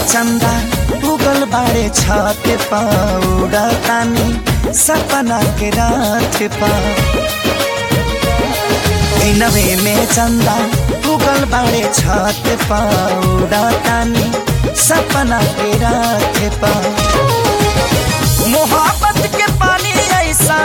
चंदा उगल बाड़े छत पौड़ा तानी सपना के रात पा दिनवे में चंदा उगल बाड़े छत पौड़ा तानी सपना के रात पा मोहब्बत के पानी ऐसा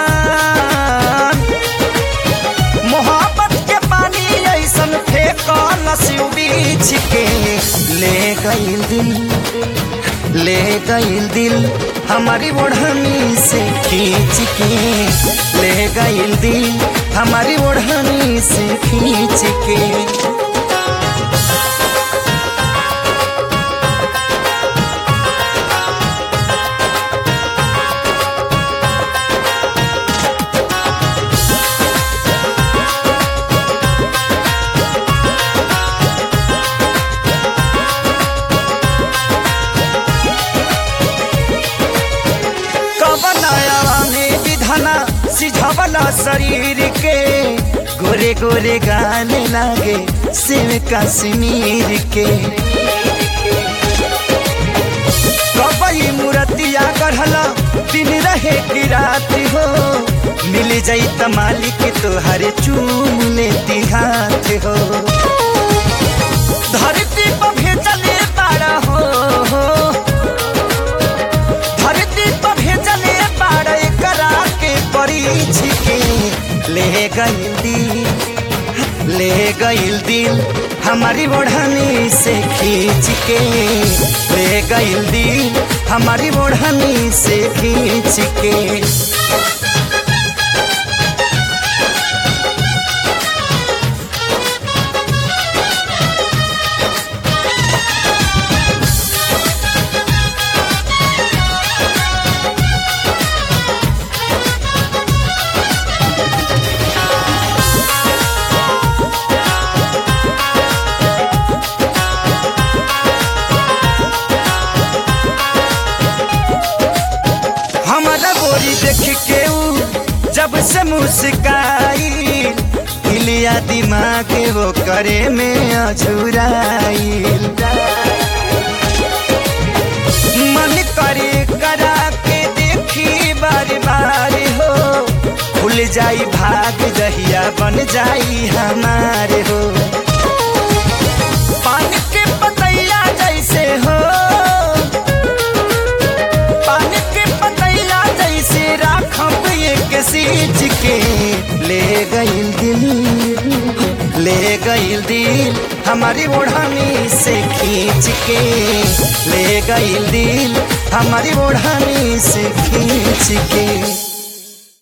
मोहब्बत के पानी ऐसन फेंकल बीच के ले गईल दिल ले गईल दिल हमारी ओढ़नी से खींच के ले गईल दिल हमारी ओढ़नी से खींच के कवनाया में विधना सिझवला शरीर के गोरे गोरे गाने लागे शिव कश्मीर के कबई मूर्तिया गढ़ला दिन रहे की रात हो मिल जाई त मालिक तोहरे चूम लेती हाथ हो धरती पर भेजले तारा हो धरती पर भेजले बाड़े करा के परीछ के ले गईल दिल ले गईल दिल हमारी ओढ़नी से खींच के ले गईल दिल हमारी ओढ़नी से खींच के हमारा बोरी देख के ऊ जब से मुस्काई हिलिया दिमाग वो करे में अझुराई मन करे करा के देखी बार बार हो खुल जाई भाग दहिया बन जाई हमारे हो पानी के पतैया जैसे हो पानी के पतैया जैसे राखब एक सींच के ले गईल दिल ले गईल दिल हमारी ओढ़नी से खींच के ले गईल दिल हमारी ओढ़नी से खींच के